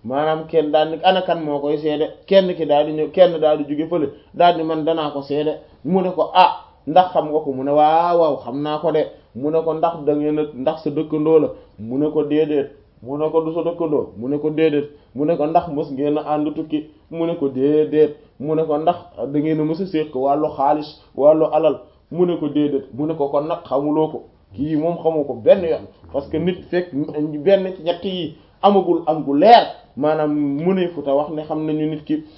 maanaam kenn daal ni ana kan moo koy seede kenn ki daal di ñëw kenn daal di jóge fële daal di man danaa ko seede mu ne ko ah ndax xam nga ko mu ne waaw waaw xam naa ko de mu ne ko ndax da ngeen a ndax sa dëkkandoo la mu ne ko déedéet mu ne ko du sa dëkkandoo mu ne ko déedéet mu ne ko ndax mës ngeen a ànd tukki mu ne ko déedéet mu ne ko ndax da ngeen a mës a séq wàllu xaalis wàllu alal mu ne ko déedéet mu ne ko kon nag xamuloo ko kii moom xamu ko benn yoon parce que nit fekk benn ci ñett yi amagul am gu leer maanaam mu ne fu ta wax ne xam nañu nit ki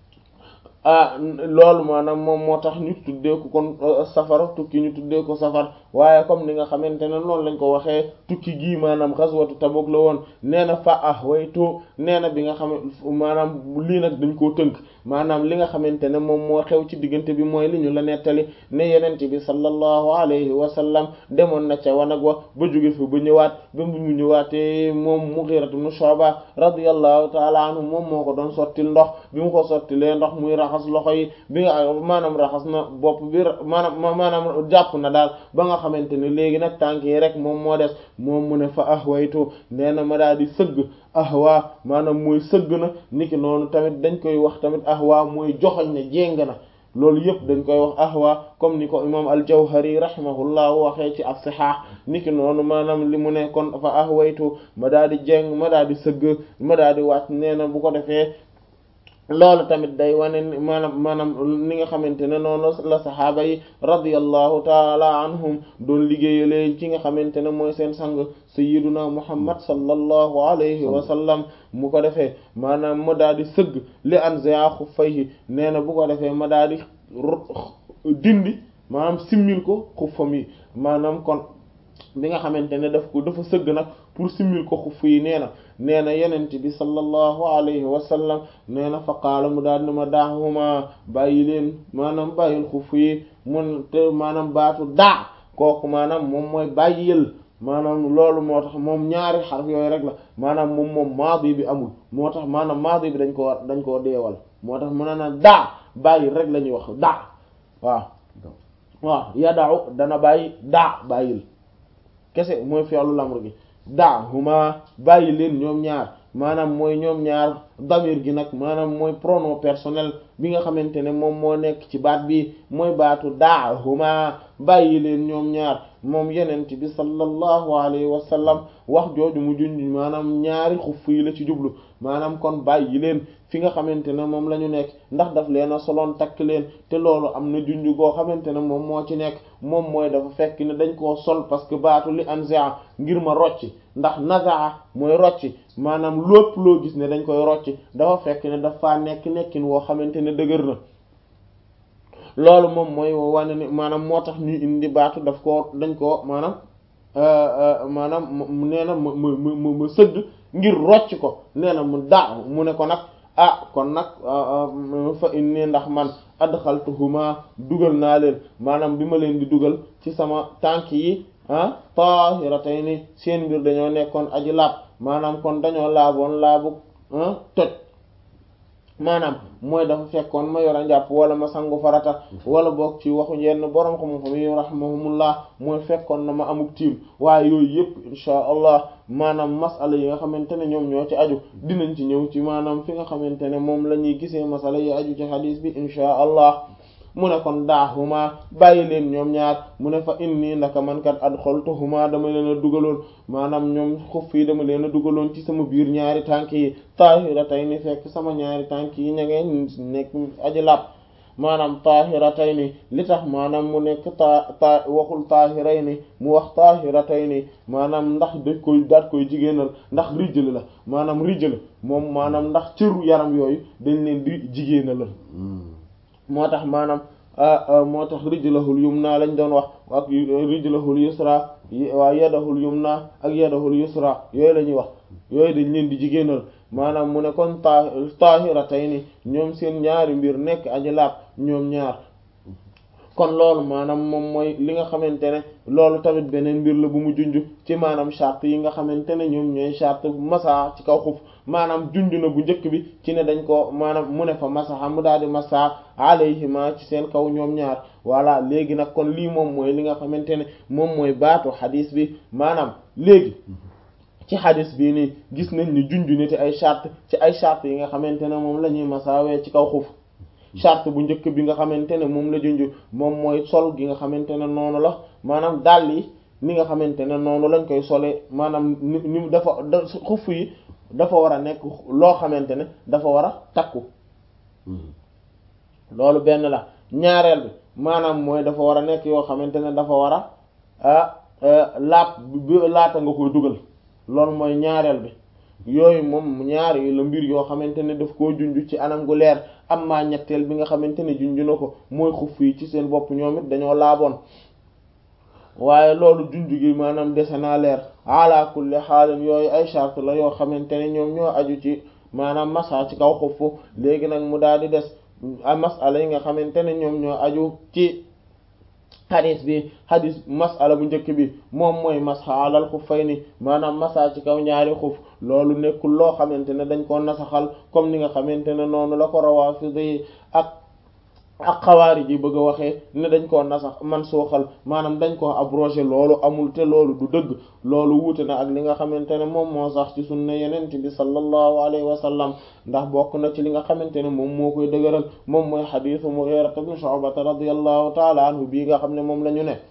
ah loolu maanaam moom moo tax ñu tuddee ko kon safara tukki ñu tuddee ko safar waaye comme ni nga xamante ne noonu lañ ko waxee tukki gii maanaam xaswatu Tabuk la woon nee na fa ah waytu nee na bi nga xam maanaam lii nag dañ koo tënk maanaam li nga xamante ne moom moo xew ci diggante bi mooy li ñu la nettali ne yenente bi sallallahu alayhi wa sallam demoon na ca wanag wa ba jóge fi ba ñëwaat ba mu ñëwaatee moom Mughira ibn Shu'ba radiyallahu ta'ala anhu moom moo ko doon sottil ndox bi mu ko sottilee ndox muy raxas loxo yi bi nga maanaam raxas na bopp bi maanaam maanaam jàpp na daal ba nga xamante ne léegi nag tànk yi rek moom moo des moom mu ne fa ahwaytu nee na ma daal di sëgg ahwa maanaam mooy sëgg na niki noonu tamit dañ koy wax tamit ahwa mooy joxoñ ne jéng na loolu yëpp dañ koy wax ahwa comme ni ko imam al-Jawhari rahimahullah waxee ci as-Sihah niki noonu maanaam li mu ne kon fa ahwaytu ma daal di jéng ma daal di sëgg ma daal di wàcc nee na bu ko defee loolu tamit day wane maanaam maanaam ni nga xamante ne noonu la saxaaba yi radiyallahu taala anhum doon liggéeyalee ci nga xamante ne mooy seen sang sayyiduna muhammad sallallahu alayhi wa sallam mu ko defee maanaam ma daal di sëgg li anzi'a xuffayhi nee na bu ko defee ma daal di dindi maanaam simmil ko xuffam yi maanaam kon bi nga xamante ne daf ko dafa sëgg nag pour simmil ko xuff yi nee na nee na yenent bi sallallahu alayhi wa sallam nee na fa qaala mu daal ne ma daahuma bàyyi leen maanaam bàyyil xuff yi mun te maanaam baatu daa kooku maanaam moom mooy bàyyil maanaam loolu moo tax moom ñaari xarf yooyu rek la maanaam moom moom maadi bi amul moo tax maanaam maadi bi dañ koo dañ koo deewal moo tax mu ne na daa bàyyil rek la ñuy wax daa waaw waaw yadaaw dana bàyyi daa bàyyil kese mooy fi'lu lamr gi daa huma bàyyi leen ñoom ñaar maanaam mooy ñoom ñaar damir gi nag maanaam mooy pronom personnel bi nga xamante ne moom moo nekk ci baat bi mooy baatu daa huma bàyyi leen ñoom ñaar moom yenent bi sallallahu alayhi wa sallam wax jooju mu junj maanaam ñaari xuff yi la ci jublu maanaam kon bàyyi leen fi nga xamante ne moom la ñu nekk ndax daf leen a soloon takk leen te loolu am na junj goo xamante ne moom moo ci nekk moom mooy dafa fekk ne dañ koo sol parce que baatu li anzaa ngir ma rocci ndax nazaa mooy rocci maanaam lépp loo gis ne dañ koy rocci dafa fekk ne dafa nekk nekkin woo xamante ne dëgër na loolu moom mooy wane ni maanaam moo tax ñuy indi baatu daf koo dañ koo maanaam maanaam nee na ma ma ma sëgg ngir rocc ko nee na mu daa mu ne ko nag ah kon nag fa inni ndax man adxaltuhuma dugal naa leen maanaam bi ma leen di dugal ci sama tànk yi ah tahiratayni seen mbir dañoo nekkoon aji laab maanaam kon dañoo laaboon laabu toj maanaam mooy dafa fekkoon ma yor a njàpp wala ma sangu farata wala boog ci waxu yenn borom xam-xam yi rahimahumullah mooy fekkoon na ma amuk tiim waaye yooyu yëpp insha allah maanaam masala yi nga xamante ne ñoom ñoo ci aju dinañ ci ñëw ci maanaam fi nga xamante ne moom la ñuy gisee masala yi aju ci xadiis bi insha allah mu ne kon daahuma bàyyi leen ñoom ñaar mu ne fa inni ndaka man kat adxaltuhuma dama leen a dugaloon maanaam ñoom xuff yi dama leen a dugaloon ci sama biir ñaari tànk yi taahiratayni fekk sama ñaari tànk yi ña ngeen nekk aji làpp maanaam taahiratayni li tax maanaam mu nekk taa taa waxul taahirayni mu wax taahiratayni maanaam ndax dañ koy daat koy jigéenal ndax rijjal la maanaam rijjal moom maanaam ndax cëru yaram yooyu dañ leen di jigéenalal moo tax maanaam moo tax rijlahul yumna lañ doon wax ak rijlahul yusra waa yadahul yumna ak yadahul yusra yooyu la ñuy wax yooyu dañ leen di jigéenal maanaam mu ne kon ta tahiratayni ñoom seen ñaari mbir nekk aji laab ñoom ñaar kon loolu maanaam moom mooy li nga xamante ne loolu tamit beneen mbir la bu mu junj ci maanaam charte yi nga xamante ne ñoom ñooy charte masa ci kaw xuf maanaam junj na bu njëkk bi ci ne dañ ko maanaam mu ne fa masaxa mu daal di masa alayhima ci seen kaw ñoom ñaar voilà léegi nag kon lii moom mooy li nga xamante ne moom mooy baatu xadiis bi maanaam léegi ci xadis bii nii gis nañ ni junju niti ay charte ci ay charte yi nga xamante ne moom la ñuy masaawee ci kaw xuf charte bu njëkk bi nga xamante ne moom la junju moom mooy sol gi nga xamante ne noonu la maanaam dàll yi ni nga xamante ne noonu lañ koy solee maanaam ni ni dafa xuf yi dafa war a nekk loo xamante ne dafa war a takku loolu benn la ñaareel bi maanaam mooy dafa war a nekk yoo xamante ne dafa war a laat bi laata nga koy dugal loolu mooy ñaareel bi yooyu moom ñaar yi la mbir yoo xamante ne daf koo junj ci anam gu leer am maa ñetteel bi nga xamante ne junj na ko mooy xuf yi ci seen bopp ñoom it dañoo laaboon waaye loolu junj gi maanaam dese naa leer ala kulli xaalin yooyu ay charte la yoo xamante ne ñoom ñoo aju ci maanaam masa ci kaw xufu léegi nag mu daal di des masala yi nga xamante ne ñoom ñoo aju ci xadis bi xadis masala bu njëkk bi moom mooy masxa alal xuffayni maanaam masa ci kaw ñaari xuf loolu nekkul loo xamante ne dañ ko nasaxal comme ni nga xamante ne noonu la ko rawaafidi yi ak ak xawaari ji bëgg a waxee ne dañ koo nasax man suuxal maanaam dañ ko abrogé loolu amul te loolu du dëgg loolu wuute na ak li nga xamante ne moom moo sax ci sunna yenent bi sallallahu alayhi wa sallam ndax bokk na ci li nga xamante ne moom moo koy dëgëral moom mooy xadiisu Mughira ibn Shu'ba radiyallahu taala anhu bii nga xam ne moom la ñu ne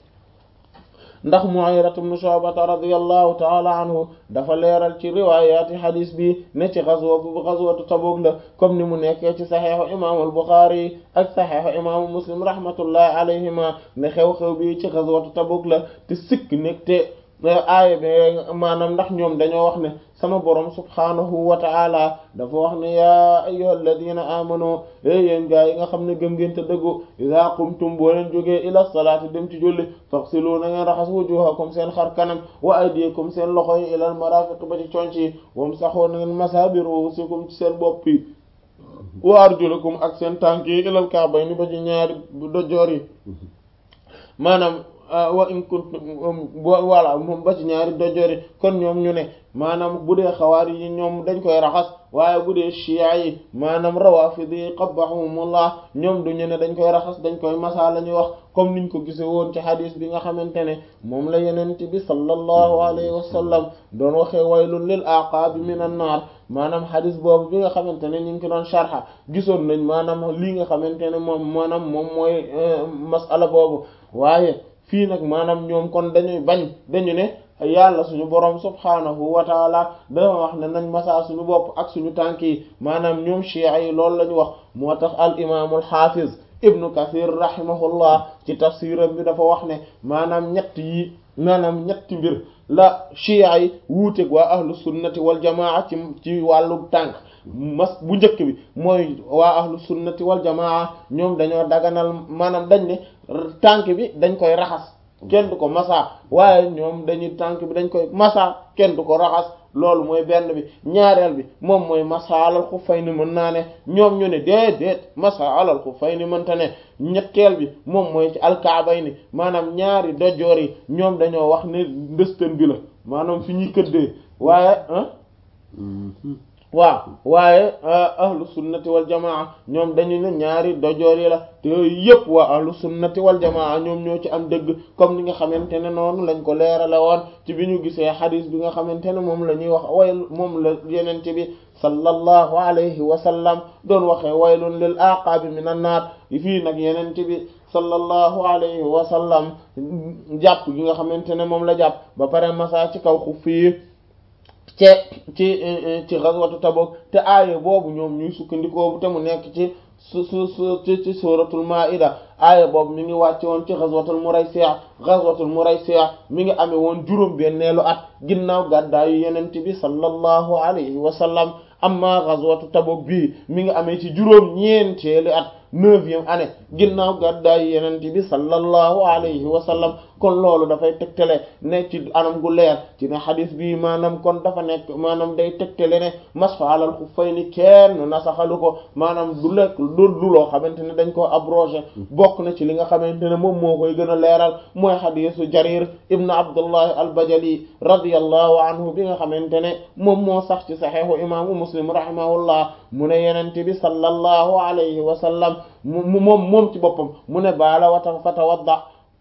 ndax Mughira ibn Shu'ba radiyallahu taala anhu dafa leeral ci riwaayaati xadiis bi ne ci xazwa bu xazwatu Tabuk la comme ni mu nekkee ci saxeexu imaamu al-Buxaari ak saxeexu imaamu Muslim rahmatullahi alayhima ne xew-xew bi ci xazwatu Tabuk la te sikk nekk te aaya bi maanaam ndax ñoom dañoo wax ne sama borom subhaanahu wa ta'ala dafa wax ne yaa ayyuhal ladina amanu e yéen gaa yi nga xam ne gëm ngeen te dëggu iza qumtum boo leen jógee ila salaati dem ci julli faghsilu na ngeen raxas wujuhakum seen xar kanam wa aydiyakum seen loxo yi ilal marafiq ba ci conc yi wamsahu na ngeen masa bi ruusikum ci seen bopp yi wa arjulakum ak seen tànk yi ilal ka'bayni ba ci ñaari dojoor yi maanaam wa in kuntum voilà moom ba ci ñaari dojori kon ñoom ñu ne maanaam bu dee xawaari yi ñoom dañ koy raxas waaye bu dee chia yi maanaam rawafidi qabbahumullah ñoom du ñu ne dañ koy raxas dañ koy masa la ñuy wax comme niñ ko gise woon ci hadis bi nga xamante ne moom la yenent bi sallallahu alayhi wa sallam doon waxee waylun lil aqaabi minan naar maanaam hadis boobu bi nga xamante ne ñu ngi ko doon sharha gisoon nañ maanaam lii nga xamante ne moom maanaam moom mooy masala boobu waaye fii nag maanaam ñoom kon dañuy bañ dañu ne yàlla suñu borom subhaanahu wa taala dafa wax ne nañ masaa suñu bopp ak suñu tànk yi maanaam ñoom chia yi loolu la ñu wax moo tax al imaamul xaafiz ibnu kathir rahimahullah ci tafsiram bi dafa wax ne maanaam ñett yi maanaam ñetti mbir la chia yi wuuteeg waa ahlu sunnati wal jamaa ci ci wàllu tànk mas bu njëkk bi mooy waa ahlu sunnati wal jamaa ñoom dañoo daganal maanaam dañ ne tànk bi dañ koy raxas kenn du ko masa waaye ñoom dañuy tànk bi dañ koy masa kenn du ko raxas loolu mooy benn bi ñaareel bi moom mooy masa alal xuffayni mën naa ne ñoom ñu ne déedéet masa alal xuffayni mënta ne ñetteel bi moom mooy ci alkaabayni maanaam ñaari dojoor yi ñoom dañoo wax ne ndëstan bi la maanaam fi ñuy këddee waaye waaw waaye ahlu sunnati wal jamaa ñoom dañu ne ñaari dojoor yi la te yooyu yëpp waa ahlu sunnati wal jamaa ñoom ñoo ci am dëgg comme ni nga xamante ne noonu lañ ko leerale woon ci bi ñu gisee xadis bi nga xamante ne moom la ñuy wax way moom la yenente bi sallallahu alayhi wa sallam doon waxee waylun lil aqaabi minan naar fii nag yenente bi sallallahu alayhi wa sallam jàpp gi nga xamante ne moom la jàpp ba pare masa ci kaw xuf yi ci ci ci ghazwatu Tabuk te aaya boobu ñoom ñuy sukkandikoo te mu nekk ci su su su ci ci suratul maida aaya boobu mi ngi wàcce woon ci ghazwatul Muraysi' ghazwatul Muraysi' mi ngi amee woon juróom benneelu at ginnaaw gàddaayu yenente bi sallallahu alayhi wa sallam amma ghazwatu Tabuk bii mi ngi amee ci juróom ñeenteelu at neuvième année ginnaaw gàddaayu yenente bi sallallahu alayhi wa sallam kon loolu dafay tegtale ne ci anam gu leer ci ne xadis bi maanaam kon dafa nekk maanaam day tegtale ne masfa alal xuffayni kenn nasaxalu ko maanaam du lekk du du loo xamante ne dañ koo abrogé bokk na ci li nga xamante ne moom moo koy gën a leeral mooy xadisu jarir ibn abdullah al-bajali radiyallahu anhu bi nga xamante ne moom moo sax ci saxeexu imaamu muslim rahimahullah mu ne yenente bi sallallahu alayhi wa sallam mu moom moom ci boppam mu ne baala wata fatawadda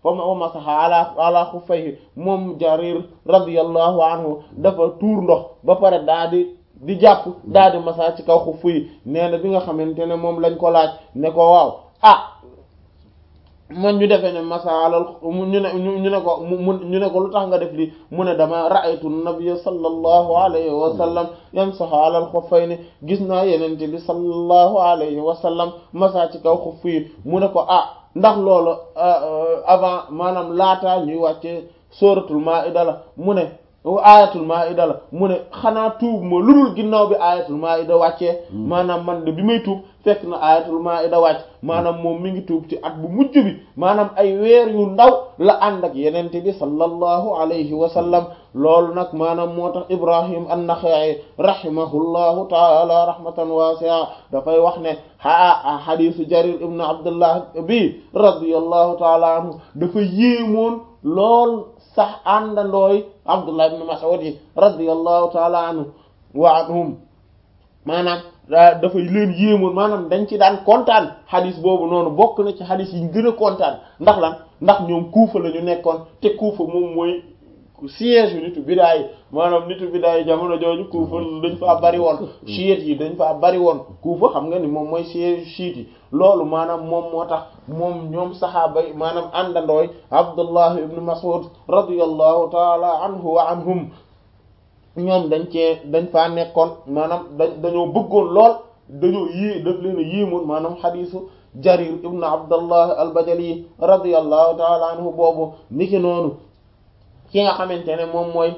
wa masaha ala ala xuffayhi moom jarir radiyallahu anhu dafa tuur ndox ba pare daa di di jàpp daa di masa ci kaw xuff yi nee na bi nga xamante ne moom lañ ko laaj ne ko waaw ah man ñu defee ne masalal ñu ne ñu ne ko mu ñu ne ko lu tax nga def li mu ne dama ra'aytu nabiyya sallallahu alayhi wa sallam yamsahu ala al-khuffayni gis naa yenente bi sallallahu alayhi wa sallam masa ci kaw xuff yi mu ne ko ah ndax loolu avant maanaam laataa ñuy wàcce suratul maida la mu ne ayatul maida la mu ne xanaa tuub ma lu dul ginnaaw bi ayatul maida wàccee maanaam man de bi may tuub fekk na ayatul maida wàcc maanaam moom mi ngi tuub ci at bu mujj bi maanaam ay weer yu ndaw la ànd ak yenente bi sallallahu alayhi wa sallam loolu nag maanaam moo tax ibrahim an-Naxa'i rahimahullahu taala rahmatan wasi'a dafay wax ne a hadisu jarir ibn abdullah bi radiyallahu taala anhu dafa yéemoon lool sax àndandooy abdullah ibn mas'ud yi radiyallahu taala anhu wa anhum maanaam dafa leen yéemoon maanaam dañ ci daan kontaan xadis boobu noonu bokk na ci xadis yi ñu gën a kontaan ndax lan ndax ñoom kuufa la ñu nekkoon te kuufa moom mooy siège yu nitu bidaa yi maanaam nitu bidaa yi jamono jooju kuufa dañ faa bari woon chiite yi dañ faa bari woon kuufa xam nga ni moom mooy siège chiite yi loolu maanaam moom moo tax moom ñoom saxaaba yi maanaam àndandooy abdullah ibn mas'ud radiyallahu taala anhu wa anhum ñoom dañ cee dañ faa nekkoon maanaam dañ dañoo bëggoon lool dañoo yée daf leen a yéemoon maanaam xadiisu jarir ibn abdullah al-bajali radiyallahu taala anhu boobu niki noonu ki nga xamante ne moom mooy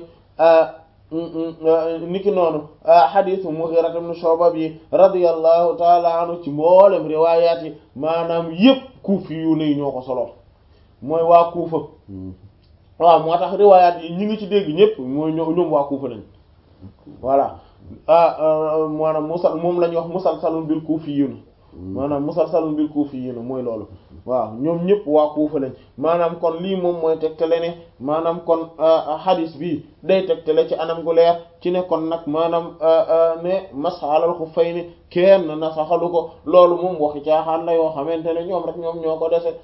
niki noonu xadiisu Mughira ibn Shu'ba bi radiyallahu taala anhu ci mboolem riwaayaat yi maanaam yépp kuufi yu ne ñoo ko solo mooy waa kuufa waaw moo tax riwaayaat yi ñi ngi ci dégg ñépp mooy ñoom waa kuufa lañ voilà maanaam musal moom la ñuy wax musalsalun bil kuufiyyiin maanaam musalsalun bil kuufiyyiin mooy loolu waaw ñoom ñëpp waa kuufa lañ maanaam kon lii moom mooy tegtale ne maanaam kon hadis bi day tegtale ci anam gu leer ci ne kon nag maanaam ne masxalal xuffayni kenn na saxalu ko loolu moom waxi caaxaan la yoo xamante ne ñoom rek ñoom ñoo ko dese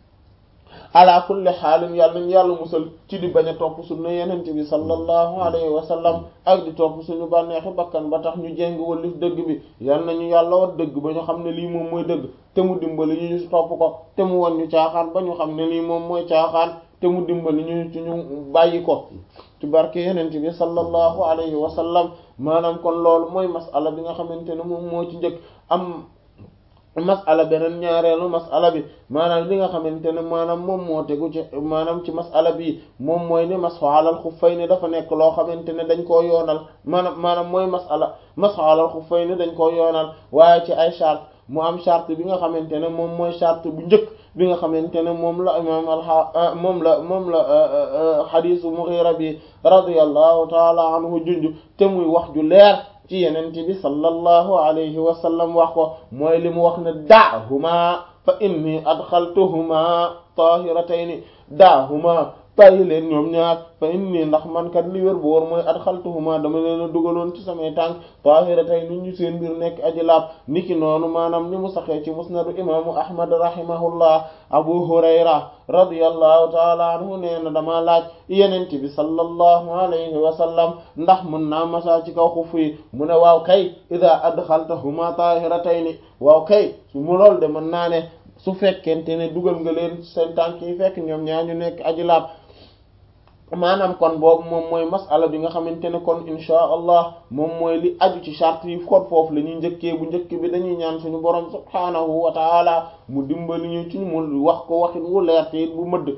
ala kulli xaalin yàlla nañ yàlla musal ci di bañ a topp sunna yenent bi sallallahu alayhi wa sallam ak di topp suñu bànneexi bakkan ba tax ñu jéng wallif dëgg bi yal nañu yàlla wat dëgg ba ñu xam ne lii moom mooy dëgg te mu dimbali ñu ñu topp ko te mu won ñu caaxaan ba ñu xam ne lii moom mooy caaxaan te mu dimbali ñu ci ñu bàyyi ko ci barke yenent bi sallallahu alayhi wa sallam maanaam kon loolu mooy masala bi nga xamante ne moom moo ci njëkk am masala beneen ñaareelu masala bi maanaam li nga xamante ne maanaam moom moo tegu ci maanaam ci masala bi moom mooy ne masxu alal xuffayni dafa nekk loo xamante ne dañ koo yoonal maanaam maanaam mooy masala masxu alal xuffayni dañ koo yoonal waaye ci ay charte mu am charte bi nga xamante ne moom mooy charte bu njëkk bi nga xamante ne moom la imam alxa moom la moom la xadisu Mughira bi radiyallahu taala anhu junj te muy wax ju leer ci yenent bi sallallahu alayhi wa sallam wax ko mooy li mu wax ne daahuma fa inni adxaltuhuma tahiratayni daahuma bàyyi leen ñoom ñaar fa inni ndax man kat li wér bu wóor mooy adxaltuhuma dama leen a dugaloon ci samay tànk tahiratayni ñu seen mbir nekk aji laab niki noonu maanaam ni mu saxee ci musnadu imaamu ahmad rahimahullah abu hurayra radiyallahu taala anhu nee na dama laaj yenent bi sallallahu alayhi wa sallam ndax mën naa masa ci kaw xuf yi mu ne waaw kay ida adxaltahuma tahiratayni waaw kay su mu lool de mën naa ne su fekkente ne dugal nga leen seen tànk yi fekk ñoom ñaar ñu nekk aji laab maanaam kon boobu moom mooy masala bi nga xamante ne kon insha allah moom mooy li aju ci charte yi kon foofu la ñuy njëkkee bu njëkk bi dañuy ñaan suñu borom subhaanahu wa taala mu dimbali ñu ci mu wax ko waxin wu leer te bu mëdd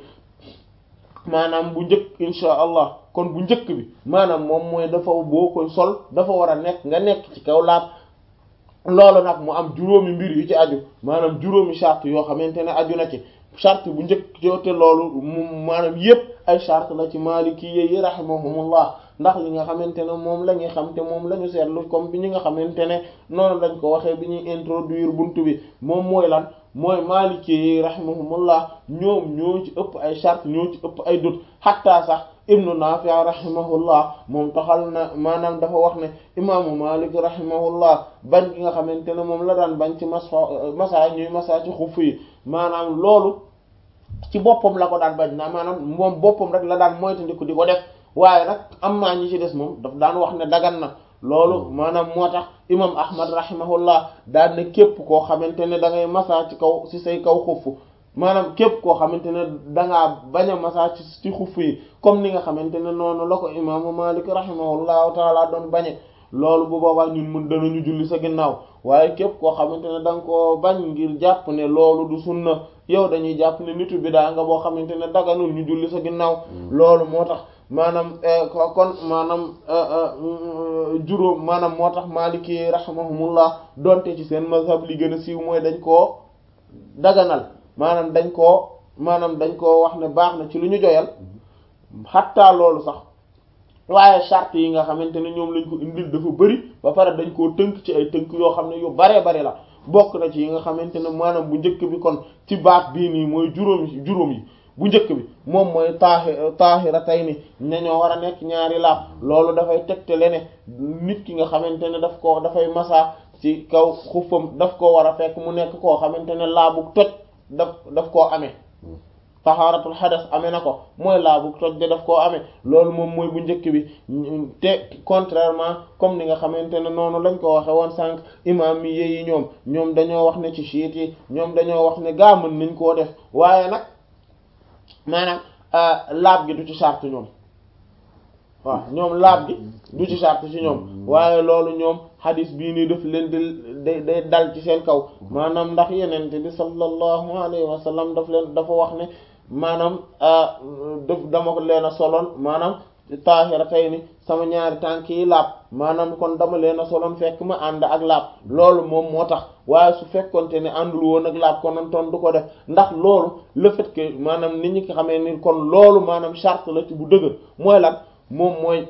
maanaam bu njëkk insha allah kon bu njëkk bi maanaam moom mooy dafa boo koy sol dafa war a nekk nga nekk ci kaw laab loolu nag mu am juróomi mbir yu ci aju maanaam juróomi charte yoo xamante ne aju na ci charte bu njëkk joote loolu mu maanaam yépp ay charte la ci maliki yi rahimahumullah ndax li nga xamante ne moom la ñuy xam te moom la ñu seetlu comme bi ñi nga xamante ne noonu lañ ko waxee bi ñuy introduire buntu bi moom mooy lan mooy maliki yi rahimahumullah ñoom ñoo ci ëpp ay charte ñoo ci ëpp ay dut xattaa sax ibnu Naafi rahimahullah moom taxal na maanaam dafa wax ne imaamu Malik rahimahullah bañ gi nga xamante ne moom la daan bañ ci masa masa ñuy masa ci xuf yi maanaam loolu ci boppam la ko daan bañ naa maanaam moom boppam rek la daan moytandiku di ko def waaye nag am maa ñi ci des moom daf daan wax ne dagan na loolu maanaam moo tax imam ahmad rahimahullah daan ne képp koo xamante ne da ngay masa ci kaw ci say kaw xuff maanaam képp koo xamante ne dangaa bañ a masa ci ci xuff yi comme ni nga xamante ne noonu la ko imaamu malik rahimahullahu taala doon bañe loolu bu boobaa ñun mun danañu julli sa ginnaaw waaye képp koo xamante ne da nga koo bañ ngir jàpp ne loolu du sunna yow dañuy jàpp ne nitu bidaa nga boo xamante ne daganul ñu julli sa ginnaaw loolu moo tax maanaam kon maanaam juróom maanaam moo tax maliki rahimahumullah donte ci seen mazhab li gën a siiw mooy dañ koo daganal maanaam dañ koo maanaam dañ koo wax ne baax na ci lu ñu joyal xattaa loolu sax waaye charte yi nga xamante ne ñoom lañ ko indil dafa bëri ba pare dañ koo tënk ci ay tënk yoo xam ne yu baree bari la bokk na ci yi nga xamante ne maanaam bu njëkk bi kon ci baat bii nii mooy juróom yi juróom yi bu njëkk bi moom mooy taaxi taaxira tey ni ne ñoo war a nekk ñaari laab loolu dafay tegtale ne nit ki nga xamante ne daf ko dafay masa ci kaw xuffam daf koo war a fekk mu nekk koo xamante ne laabu toj daf daf koo amee taxaaratul xadas amee na ko mooy laabu toj de daf koo amee loolu moom mooy bu njëkk bi te contrairement comme ni nga xamante ne noonu lañ ko waxe woon sànq imam mi yeyi ñoom ñoom dañoo wax ne ci chiit yi ñoom dañoo wax ne gaa mën nañ koo def waaye nag maanaam laab gi du ci charte ñoom waaw ñoom laab gi du ci charte ci ñoom waaye loolu ñoom xadis bii nii daf leen di day dal ci seen kaw maanaam ndax yenente bi sallallahu alayhi wa sallam daf leen dafa wax ne maanaam daf dama leen a soloon maanaam taahira tey ni sama ñaari tànk yi laab maanaam kon dama leen a soloon fekk ma ànd ak laab loolu moom moo tax waaye su fekkonte ne àndul woon ak laab konoon ton du ko def ndax loolu le fait que maanaam nit ñi ko xamee ni kon loolu maanaam charte la ci bu dëgër mooy lan moom mooy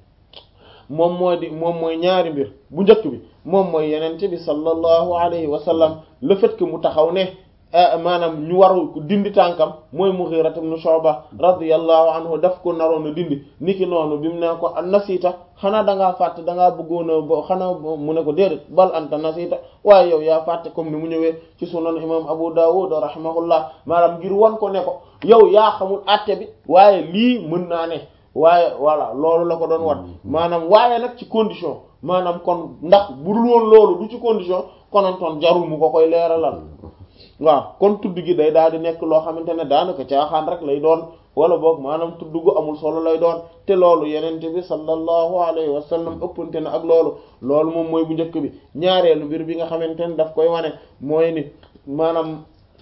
moom mooy di moom mooy ñaari mbir bu njëkk bi moom mooy yenente bi sallallahu alayhi wa sallam le fait que mu taxaw ne maanaam ñu waru dindi tànkam mooy Mughira ibn Shu'ba radiyallahu anhu daf ko naroon a dindi niki noonu bi mu ne ko nasiita xanaa da ngaa fàtte da ngaa bëggoon a bo xanaa mu ne ko déedéet bal anta nasiita waaye yow yaa fàtte comme ni mu ñëwee ci sunan imam Abu Dawud rahimahullah maanaam ngir wan ko ne ko yow yaa xamul àtte bi waaye lii mën naa ne waaye voilà loolu la ko doon wan maanaam waaye nag ci condition maanaam kon ndax bu dul woon loolu du ci condition konontoon jarul mu ko koy leeralal waaw kon tudd gi day daal di nekk loo xamante ne daanaka caaxaan rek lay doon wala boog maanaam tudd gu amul solo lay doon te loolu yenente bi sallallahu alayhi wa sallam ëppante na ak loolu loolu moom mooy bu njëkk bi ñaareelu mbir bi nga xamante ne daf koy wane mooy ni maanaam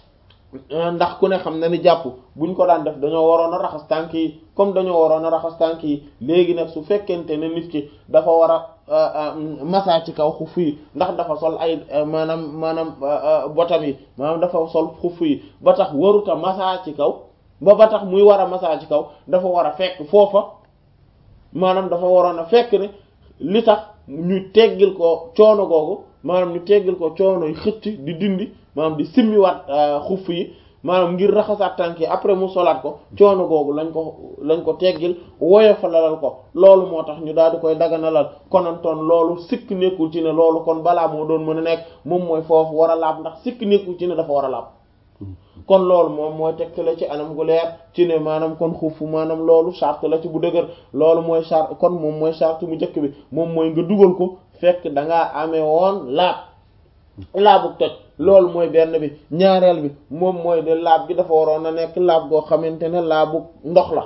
ndax ku ne xam na ni jàpp buñ ko daan def dañoo waroon a raxas tànk yi comme dañoo waroon a raxas tànk yi léegi nag su fekkente ne nit ki dafa war a massa ci kaw xuff yi ndax dafa sol ay maanaam maanaam botam yi maanaam dafa sol xuff yi ba tax waruta massa ci kaw ba ba tax muy war a massa ci kaw dafa war a fekk foofa maanaam dafa waroon a fekk ne li tax ñu teggil ko coono googu maanaam ñu teggil ko coono yi xëcc di dindi maanaam di simmiwaat xuff yi maanaam ngir raxasaat tànk yi après mu solaat ko coono googu lañ ko lañ ko teggil woyofalalal ko loolu moo tax ñu daal di koy daganalal konantoon loolu sikk nekkul ci ne loolu kon balaa moo doon mën a nekk moom mooy foofu war a laab ndax sikk nekkul ci ne dafa war a laab kon loolu moom mooy tegtale ci anam gu leer ci ne maanaam kon xufu maanaam loolu charte la ci bu dëgër loolu mooy charte kon moom mooy charte mu njëkk bi moom mooy nga dugal ko fekk da ngaa amee woon laab laabu toj loolu mooy benn bi ñaareel bi moom mooy de laab gi dafa waroon a nekk laab goo xamante ne laabu ndox la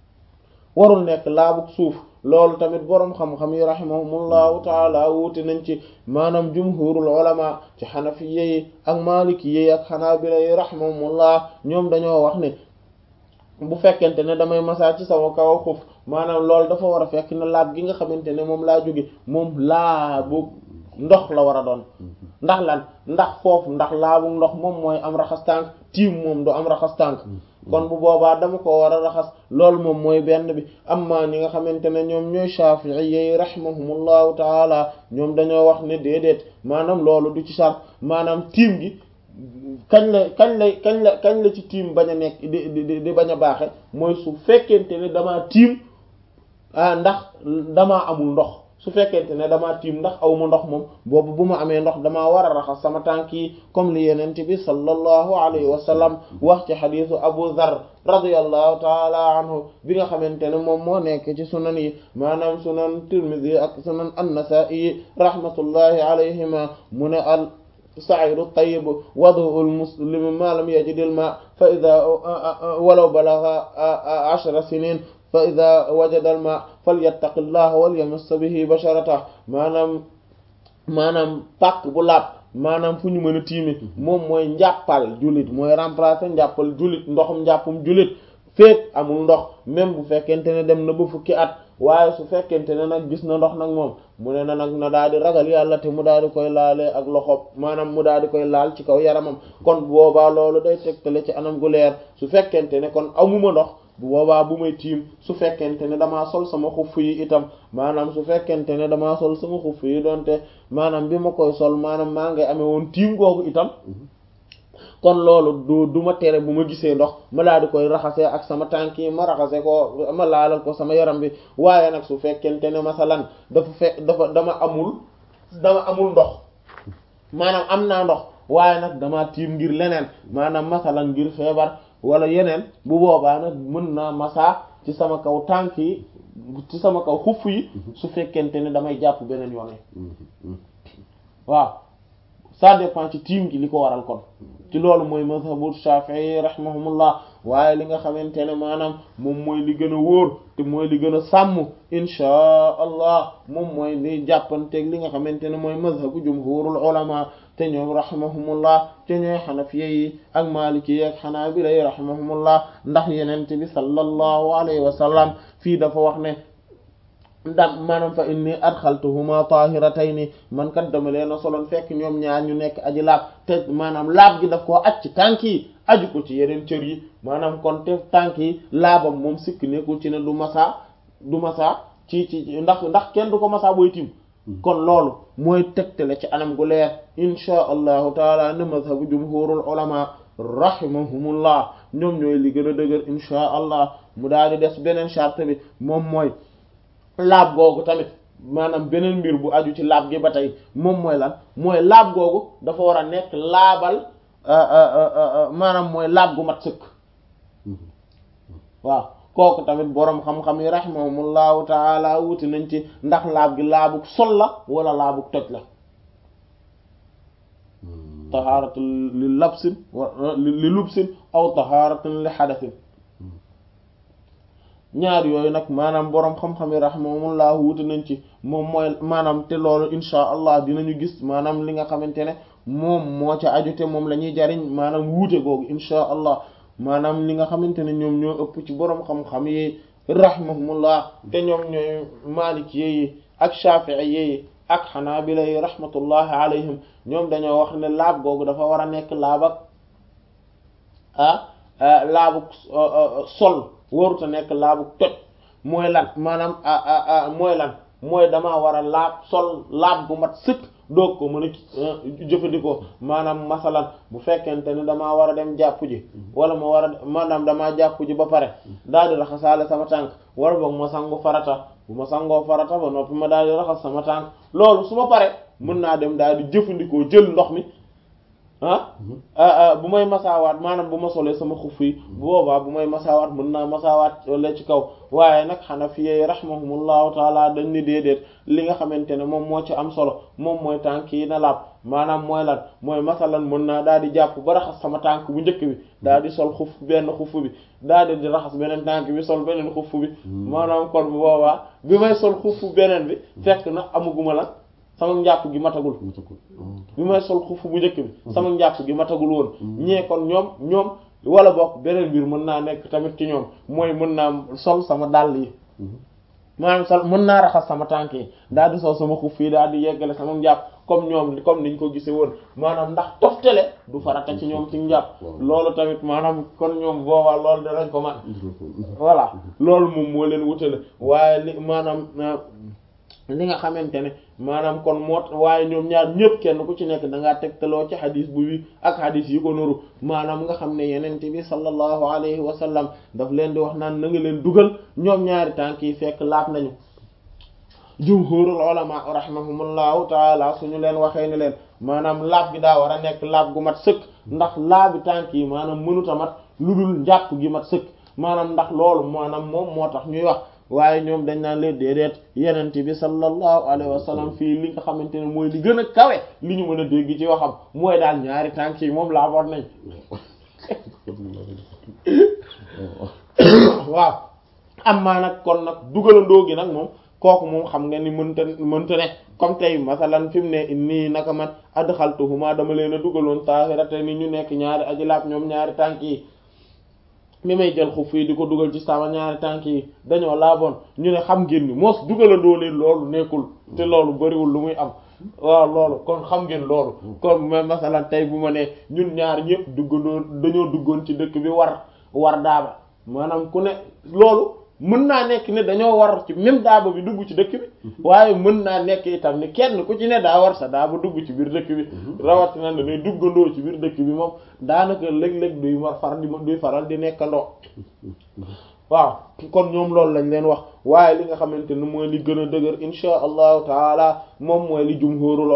warul nekk laabu suuf loolu tamit boroom xam-xam yi rahimahumullahu taala wuute nañ ci maanaam jumhurul ulama ci xanafiye yi ak maliki yi ak xanaabila yi rahimahumullah ñoom dañoo wax ne bu fekkente ne damay masaa ci sama kaw xuf maanaam loolu dafa war a fekk ne laab gi nga xamante ne moom laa jóge moom laabu ndox la war a doon ndax lan ndax foofu ndax laabu ndox moom mooy am raxas tànk tiim moom du am raxas tànk kon bu boobaa dama ko war a raxas loolu moom mooy benn bi amma ñi nga xamante ne ñoom ñooy Shafi'i yi rahimahumullahu taala ñoom dañoo wax ne déedéet maanaam loolu du ci sart maanaam tiim gi kañ la kañ la kañ la kañ la ci tiim bañ a nekk di di di bañ a baaxe mooy su fekkente ne damaa tiim ah ndax damaa amul ndox su fekkente ne damaa tiim ndax aw ma ndox moom boobu bu ma amee ndox damaa war a raxas sama tànk yi comme li yenent bi sallallahu alayhi wa sallam wax ci xadisu Abu Dharr radiyallahu taala anhu bi nga xamante ne moom moo nekk ci sunan yi maanaam sunan Tirmidhi ak sunan an-Nasa'i rahmatullahi alayhima mu ne al sa'idu tayyib wadu'ul muslimi ma lam yajidil ma fa idha walaw balagha ashra sinin fa ida wajada al ma falyattaqi llaha walyamass bihi basharata maanaam maanaam pàkk bu laab maanaam fu ñu mën a tiime moom mooy njàppal jullit mooy remplacer njàppal jullit ndoxum njàppum jullit féet amul ndox même bu fekkente ne dem na ba fukki at waaye su fekkente ne nag gis na ndox nag moom mu ne na nag na daal di ragal yàlla te mu daal di koy laalee ak loxo maanaam mu daal di koy laal ci kaw yaramam kon boobaa loolu day tegtale ci anam gu leer su fekkente ne kon amuma ndox bu boobaa bu may tiim su fekkente ne damaa sol sama xuff yi itam maanaam su fekkente ne damaa sol sama xuff yi donte maanaam bi ma koy sol maanaam maa ngi amee woon tiim googu itam kon loolu du du ma tere bu ma gisee ndox ma daal di koy raxasee ak sama tànk yi ma raxase ko ma laalal ko sama yaram bi waaye nag su fekkente ne masalan dafa fekk dafa dama amul dama amul ndox maanaam am naa ndox waaye nag dama tiim ngir leneen maanaam masalan ngir feebar wala yeneen bu boobaa nag mën naa masaa ci sama kaw tànk yi ci sama kaw xuff yi su fekkente ne damay jàpp beneen yoon waaw ça dépend ci tiim gi li ko waral kon ci loolu mooy mazhabu Shafi'i rahimahumullah waaye li nga xamante ne maanaam moom mooy li gën a wóor te mooy li gën a sàmm inchaa allah moom mooy li jàppanteeg li nga xamante ne mooy mazhabu jumhurul ulama te ñoom rahimahumullah te ñooy xanafiya yi ak maliki yi ak xanaabila yi rahimahumullah ndax yenente bi sallallahu alayhi wa sallam fii dafa wax ne dam maanaam fa inni adxaltuhuma tahiratayni man kat dama leen a soloon fekk ñoom ñaar ñu nekk aji laab te maanaam laab gi daf koo aj ci tànk yi aju ko ci yeneen cër yi maanaam kon te tànk yi laabam moom sikk nekkul ci ne du masa du masa ci ci ndax ndax kenn du ko masa booy tim kon loolu mooy tegtale ci anam gu leer inchaa allahu taala ne mazhabu jumhurul ulama rahimahumullah ñoom ñooy li gën a dëgër inchaa allah mu daal di des beneen charte bi moom mooy laab googu tamit maanaam beneen mbir bu aju ci laab gi ba tey moom mooy lan mooy laab googu dafa war a nekk laabal maanaam mooy laab gu mat sëkk waaw kooku tamit boroom xam-xam yi rahimahumullahu taala wuti nañ ci ndax laab gi laabug sol la wala laabug toj la tahaaratu li labsin li lubsin aw tahaaratan li xadasin ñaar yooyu nag maanaam boroom xam-xam yi rahimahumullah wuute nañ ci moom mooy maanaam te loolu insha allah dinañu gis maanaam li nga xamante ne moom moo ca aju te moom la ñuy jariñ maanaam wuute googu insha allah maanaam li nga xamante ne ñoom ñoo ëpp ci boroom xam-xam yi rahimahumullah te ñoom ñooy maliki yi ak shafi'i yi ak xanaabila yi rahmatullahi alayhim ñoom dañoo wax ne laab googu dafa war a nekk laab ak ah laabu sol waruta nekk laabu toj mooy lan maanaam mooy lan mooy damaa war a laab sol laab gu mat sëkk doog ko mën a jëfandikoo maanaam masalan bu fekkente ne damaa war a dem jàpp ji wala ma war a maanaam damaa jàpp ji ba pare daal di raxasaale sama tànk wala boog ma sangu farata bu ma sangoo farata ba noppi ma daal di raxas sama tànk loolu su ma pare mën naa dem daal di jëfandikoo jël ndox mi ah bu may masaawaat maanaam bu ma solee sama xuf yi bu boobaa bu may masaawaat mën naa masaawaat wala ci kaw waaye nag xanafiyee rahimahumullahu taala dañ ni déedéet li nga xamante ne moom moo ci am solo moom mooy tànk yi na laab maanaam mooy lan mooy masalan mën naa daal di jàpp ba raxas sama tànk bu njëkk bi daal di sol xuf benn xuf bi daal di di raxas beneen tànk bi sol beneen xuf bi maanaam kon bu boobaa bi may sol xuf beneen bi fekk na amuguma la sama njàpp gi matagul bi may sol xufu bu njëkk bi sama njàpp gi matagul woon ñee kon ñoom ñoom wala bokk beneen biir mën naa nekk tamit ci ñoom mooy mën naa sol sama dàll yi maanaam sol mën naa raxas sama tànk yi daal di sol sama xuf yi daal di yeggale sama njàpp comme ñoom comme niñ ko gisee woon maanaam ndax toftale du farata ci ñoom ci njàpp loolu tamit maanaam kon ñoom boobaa loolu danañ ko man voilà loolu moom moo leen wutale waaye li maanaam li nga xamante ne maanaam kon moo waaye ñoom ñaar ñëpp kenn ku ci nekk da ngaa tegtaloo ci xadis bu wi ak xadis yi ko nuru maanaam nga xam ne yenente bi sallallahu alayhi wa sallam daf leen di wax naan na nga leen dugal ñoom ñaari tànk yi fekk laab nañu jumhurul ulama rahimahumullahu taala suñu leen waxee ni leen maanaam laab gi daa war a nekk laab gu mat sëkk ndax laabi tànk yi maanaam mënuta mat lu dul njàpp gi mat sëkk maanaam ndax loolu maanaam moom moo tax ñuy wax waaye ñoom dañ naan leen déedéet yenente bi sallallahu alayhi wa sallam fii li nga xamante ne mooy li gën a kawe li ñu mën a dégg ci waxam mooy daal ñaari tànk yi moom laaboon nañ waaw amma nag kon nag dugalandoo gi nag moom kooku moom xam nga ni mënta mënta ne comme tey masalan fi mu ne nii naka man adxaltuhuma dama leen a dugaloon taahirata ni ñu nekk ñaari aji laab ñoom ñaari tànk yi mi may jël xuf yi di ko dugal ci sama ñaari tànk yi dañoo laaboon ñu ne xam ngeen ni moos dugalandoo leen loolu nekkul te loolu bariwul lu muy am waaw loolu kon xam ngeen loolu kon ma masalan tey bu ma ne ñun ñaar ñëpp duggandoo dañoo duggoon ci dëkk bi war war daaba maanaam ku ne loolu mën naa nekk ne dañoo war ci même daaba bi dugg ci dëkk bi waaye mën naa nekk itam ni kenn ku ci ne daa war sa daaba dugg ci biir dëkk bi rawatina dañuy duggandoo ci biir dëkk bi moom daanaka léeg-léeg duy war far di duy faral di nekkandoo waaw kon ñoom loolu lañ leen wax waaye li nga xamante ne mooy li gën a dëgër insha allahu taala moom mooy li jumhurul